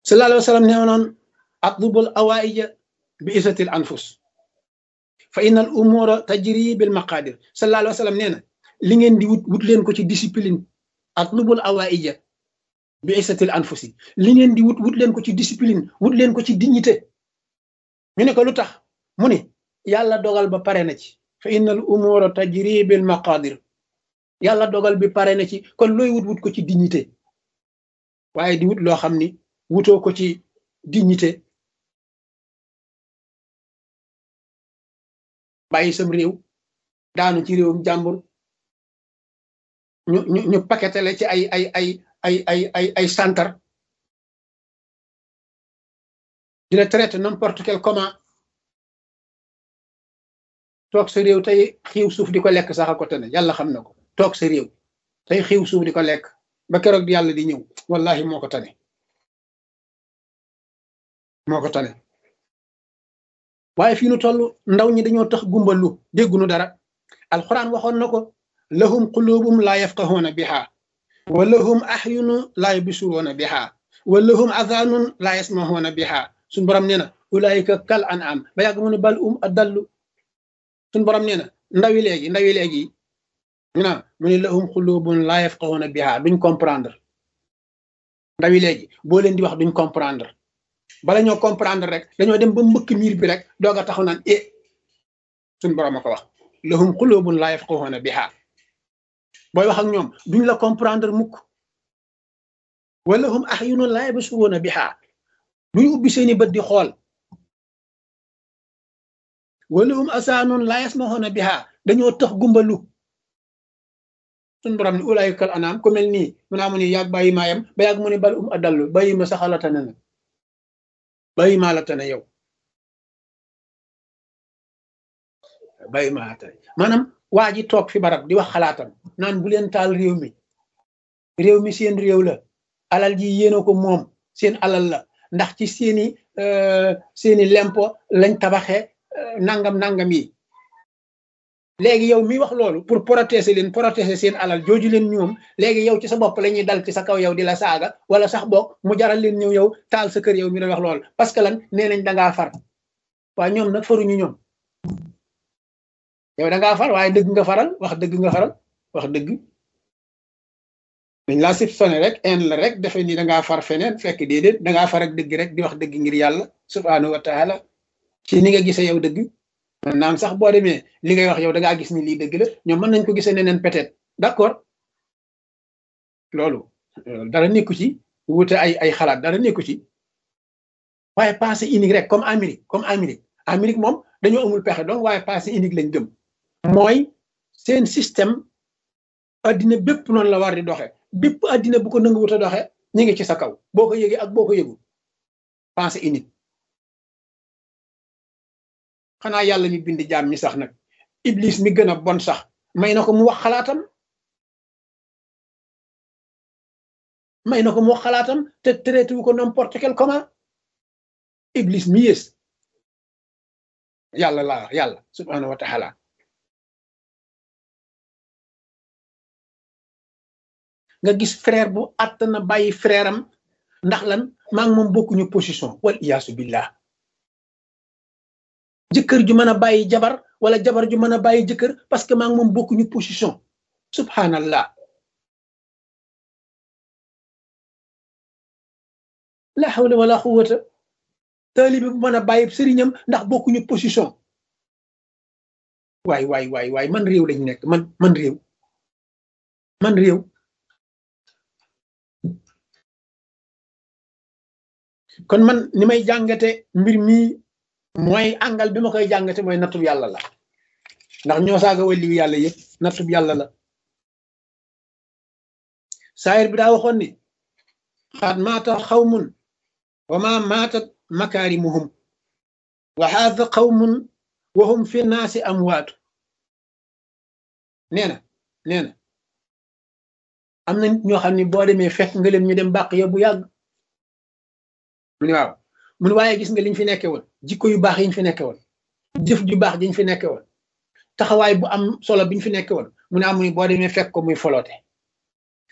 sallallahu alayhi wa sallam nee noon atlubul awaija bi isatil anfus fa inna al umura tajri bil maqadir sallallahu alayhi wa sallam nee na li ngeen di wut wut leen ko ci discipline atlubul awaija bi isatil anfusi li ngeen di wut wut leen ko ci discipline wut leen ko ci dignité ñu ne ko lu tax mu ne yàlla dogal ba pare na ci fa inna al umura tajri bil maqadir yàlla dogal bi pare na ci kon looy wut wut ko ci dignité waaye di wut loo xam ni wutoo ko ci dignité bàyyi sam réew daanu ci réewum jàmbur ñu ñu ñu paketale ci ay ay ay ay ay ay ay santar di la traité n'importe quel comment toog sa réew tey xiiw suuf di ko lekk sax a ko tane yàlla xam na ko toog sa réew tey xiiw suuf di ko lekk ba keroog di yàlla di ñëw wallahi moo ko tane moo ko tane waaye fii nu toll ndaw ñi dañoo tax gumbalu déggunu dara alxuraan waxoon na ko lahum qulubum laa yafqahuuna biha wa lahum ahyunu laa yubsiruuna biha wa lahum adhanun laa yasmahuuna biha suñ borom nee na ulaayika kal an am ba yàgg mu ne bal um adallu suñ borom nee na ndawi léegi ndawi léegi ñu naan mu ne lahum qulubun laa yafqahuuna biha duñ comprendre ndawi léegi boo leen di wax duñ comprendre bala ñoo comprendre rek dañoo dem ba mbëkk miir bi rek doog a taxaw naan e suñ borom a ko wax lahum qulubun laa yafqahuuna biha booy wax ak ñoom duñ la comprendre mukk wala hum ahyunun laa yabsuruuna biha duñ ubbi seeni bët di xool wala hum asaanun laa yasmahuuna biha dañoo tax gumbalu suñ borom ne ulaayika kal anaam ku mel nii mu naa mu ne yàgg bàyyi maayam ba yàgg mu ne bal um adallu bàyyi ma saxala tane na bàyyi maa la tane yow bàyyi maa la tane maanaam waa ji toog fi barab di wax xalaatam naan bu leen taal réew mi réew mi seen réew la alal ji yéena ko moom seen alal la ndax ci seeni seeni lempo lañ tabaxe nangam nangam yi léegi yow mi wax loolu pour protéger leen protéger seen alal jooju leen ñoom léegi yow ci sa bopp la ñuy dal ci sa kaw yow di la saaga wala sax boog mu jaral leen ñëw yow taal sa kër yow mi doon wax loolu parce que lan nee nañ dangaa far waaye ñoom nag faruñu ñoom yow da ngaa far waaye dëgg nga faral wax dëgg nga faral wax dëgg dañ laa sib sone rek en la rek defe ni da ngaa far feneen fekk déedéet da ngaa far ak dëgg rek di wax dëgg ngir yàlla subhaanahu wa taala ci ni nga gisee yow dëgg naam sax boo demee li ngay wax yow da ngaa gis ni lii dëgg la ñoom mën nañ ko gisee neneen peut-être d'accord loolu dara nekku ci wute ay ay xalaat dara nekku ci waaye pensée unique rek comme Amérique comme Amérique Amérique moom dañoo amul pexe donc waaye pensée unique lañ gëm mooy seen système addina bépp noonu la war di doxe bépp addina bu ko nanguwut a doxe ñu ngi ci sa kaw boo ko yëgee ak boo ko yëgul pensée unique xanaa yàlla mi bind jaam ñi sax nag iblis mi gën a bon sax may na ko mu wax xalaatam may na ko mu wax xalaatam te traité wu ko n'importe quel comment iblis mi yées yàlla laa yàlla subhanahu wa taala nga gis frère bu àtt na bàyyi frère am ndax lan maa ngi moom bokkuñu position wal iyaasu billah jëkkër ju mën a bàyyi jabar wala jabar ju mën a bàyyi jëkkër parce que maa ngi moom bokkuñu position subhanallah la hawla wala quwwata taalibi bu mën a bàyyi sëriñam ndax bokkuñu position waay waay waay waay man réew lañ nekk man man réew man réew kon man ni may jàngate mbir mi mooy àngal bi ma koy jàngate mooy nattub yàlla la ndax ñoo saaga waliyu yàlla yëpp nattub yàlla la saayir bi daa waxoon ni xaat maata xawmun wa ma maatat makaarimuhum wa haada qawmun wa hum fi naasi amwaatu nee na nee na am na nit ñoo xam ne boo demee fekk nga leen ñu dem bàq ya bu yàgg mu ne waaw mu ne waaye gis nga liñ fi nekke woon jikko yu baax yiñ fi nekke woon jëf ju baax jiñ fi nekke woon taxawaay bu am solo biñ fi nekke woon mu ne amuy boo demee fekk ko muy foloote